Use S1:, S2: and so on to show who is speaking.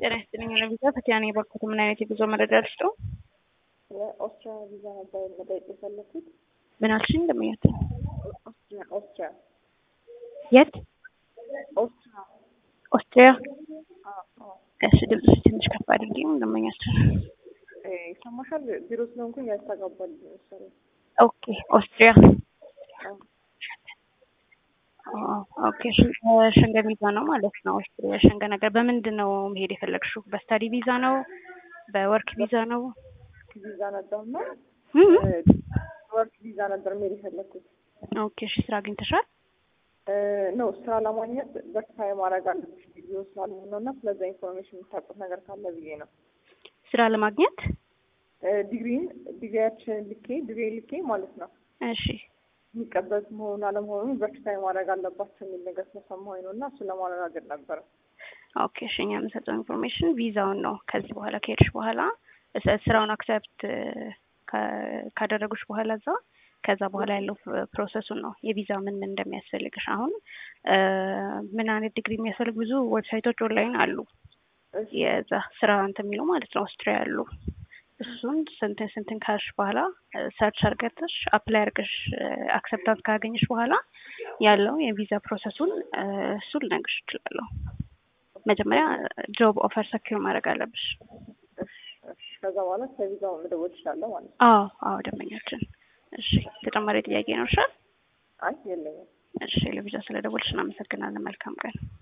S1: ጤና ይስጥልኝ ለቪዛ ፈቲያን የበኩት ምን አይነት የጉዞ መረጃ ልስጦ?
S2: ለኦስትሪያ ቪዛ ነበር መጠየቅ የፈለኩት።
S1: ምን አልሽኝ? እንደምኛት
S2: ኦስትሪያ ኦስትሪያ
S1: የት?
S2: ኦስትሪያ
S1: ኦስትሪያ።
S2: አዎ፣ አዎ።
S1: እሺ ድምፅሽ ትንሽ ከፍ አድርጊ። እንደምኛቸው
S2: እ ይሰማሻል? ቢሮ ስለሆንኩኝ ያስተጋባል መሰለኝ።
S1: ኦኬ። ኦስትሪያ
S2: አዎ።
S1: ኦኬ። ሸንገን ቪዛ ነው ማለት ነው። ኦስትሪያ ሸንገን ነገር በምንድን ነው መሄድ የፈለግሽው? በስታዲ ቪዛ ነው? በወርክ ቪዛ ነው?
S2: ቪዛ ነበርና
S1: እም?
S2: ወርክ ቪዛ ነበር መሄድ የፈለኩት።
S1: ኦኬ። እሺ ስራ አግኝተሻል?
S2: ነው ስራ ለማግኘት ቨርቲፋይ ማድረግ አለብሽ ቪዲዮ ስላልሆነ ነው እና ስለዛ ኢንፎርሜሽን የምታውቁት ነገር ካለ ብዬ ነው።
S1: ስራ ለማግኘት
S2: ዲግሪን ዲግሪያችን ልኬ ዲግሪ ልኬ ማለት ነው
S1: እሺ
S2: የሚቀበል መሆኑን አለመሆኑን ቨርቲፋይ ማድረግ አለባቸው የሚል ነገር ስለሰማሁኝ ነው እና እሱን ለማረጋገጥ ነበረ።
S1: ኦኬ እሺ እኛ የምንሰጠው ኢንፎርሜሽን ቪዛውን ነው። ከዚህ በኋላ ከሄድሽ በኋላ እስ- ስራውን አክሰፕት ካደረጉሽ በኋላ እዛ ከዛ በኋላ ያለው ፕሮሰሱን ነው የቪዛ ምን ምን እንደሚያስፈልግሽ። አሁን እ ምን አይነት ዲግሪ የሚያስፈልግ ብዙ ዌብሳይቶች ኦንላይን አሉ።
S2: እሺ
S1: የዛ ስራ እንትን የሚለው ማለት ነው ኦስትሪያ ያሉ እሱን ስንትን ስንትን ካልሽ በኋላ ሰርች አርገትሽ አፕላይ አርገሽ አክሰፕታንስ ካገኘሽ በኋላ ያለው የቪዛ ፕሮሰሱን እ እሱን ልነግርሽ እችላለሁ። መጀመሪያ ጆብ ኦፈር ሰኪር ማድረግ አለብሽ።
S2: እሺ እሺ። ከዛ በኋላ ስለቪዛው መደወል እችላለሁ ማለት ነው።
S1: አዎ አዎ፣ ደንበኛችን። እሺ ተጨማሪ ጥያቄ ነው? እሺ
S2: አይ የለኝም።
S1: እሺ፣ ለቪዛ ስለደወልሽ እናመሰግናለን። መልካም ቀን።